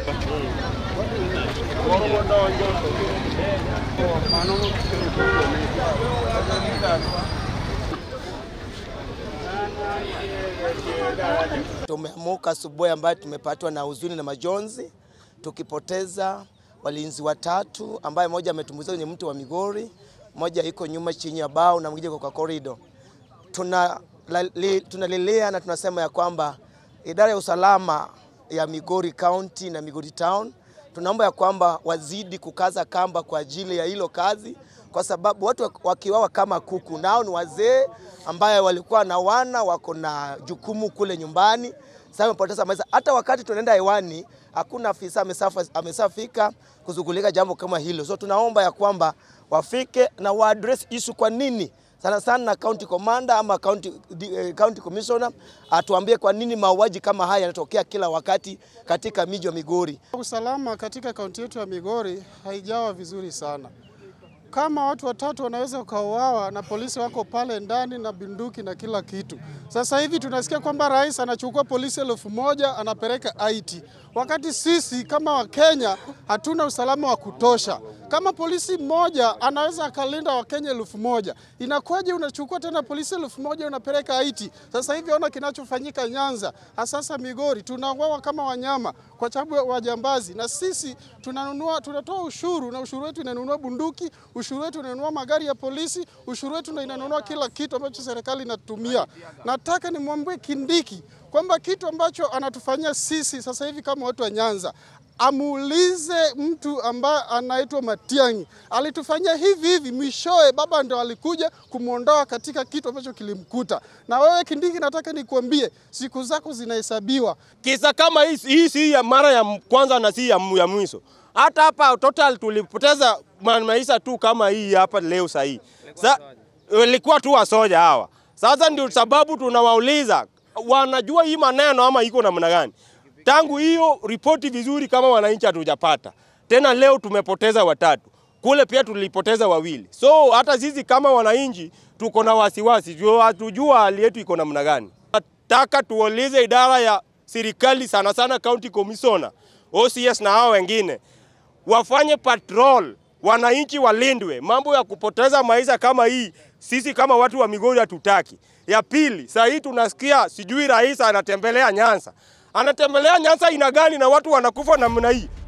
Tumeamuka asubuhi ambayo tumepatwa na huzuni na majonzi, tukipoteza walinzi watatu, ambaye mmoja ametumbuizwa kwenye mti wa Migori, mmoja iko nyuma chini ya bao na mwingine kwa korido. Tunalilia tuna na tunasema ya kwamba idara ya usalama ya Migori County na Migori Town tunaomba ya kwamba wazidi kukaza kamba kwa ajili ya hilo kazi, kwa sababu watu wakiwawa kama kuku, nao ni wazee ambaye walikuwa na wana wako na jukumu kule nyumbani. Sasa wamepoteza maisha. Hata wakati tunaenda hewani, hakuna afisa amesafika kuzugulika jambo kama hilo. So tunaomba ya kwamba wafike na waaddress issue, kwa nini sana sana na county commander ama county, uh, county commissioner atuambie kwa nini mauaji kama haya yanatokea kila wakati katika miji ya Migori. Usalama katika kaunti yetu ya Migori haijawa vizuri sana. Kama watu watatu wanaweza wakauawa na polisi wako pale ndani na bunduki na kila kitu. Sasa hivi tunasikia kwamba rais anachukua polisi elfu moja anapeleka IT, wakati sisi kama Wakenya hatuna usalama wa kutosha. Kama polisi mmoja anaweza akalinda Wakenya elfu moja inakuwaje unachukua tena polisi elfu moja unapeleka IT? Sasa hivi ona kinachofanyika Nyanza, hasasa Migori, tunauawa kama wanyama kwa sababu ya wajambazi, na sisi tunanunua, tunatoa ushuru na ushuru wetu inanunua bunduki, ushuru wetu inanunua magari ya polisi, ushuru wetu ndio inanunua kila kitu ambacho serikali inatumia. Nataka nimwambie Kindiki kwamba kitu ambacho anatufanyia sisi sasa hivi kama watu wa Nyanza amuulize mtu ambaye anaitwa Matiang'i alitufanyia hivi hivi, mwishowe baba ndo alikuja kumwondoa katika kitu ambacho kilimkuta. Na wewe Kindiki, nataka nikuambie siku zako zinahesabiwa. Kisa kama hii hii si ya mara ya kwanza na si ya, ya mwisho. Hata hapa total tulipoteza maisha tu kama hii hapa leo sahii. Sa, ilikuwa tu wasoja hawa. Sasa ndio sababu tunawauliza wanajua hii maneno ama iko namna gani? Tangu hiyo ripoti vizuri kama wananchi hatujapata. Tena leo tumepoteza watatu. Kule pia tulipoteza wawili. So hata sisi kama wananchi tuko na wasiwasi. Hatujua hali yetu iko namna gani. Nataka tuulize idara ya serikali sana sana county commissioner, OCS na hao wengine wafanye patrol, wananchi walindwe. Mambo ya kupoteza maisha kama hii sisi kama watu wa Migori hatutaki. Ya pili, saa hii tunasikia sijui rais anatembelea Nyanza. Anatembelea Nyanza ina gani na watu wanakufa namna hii?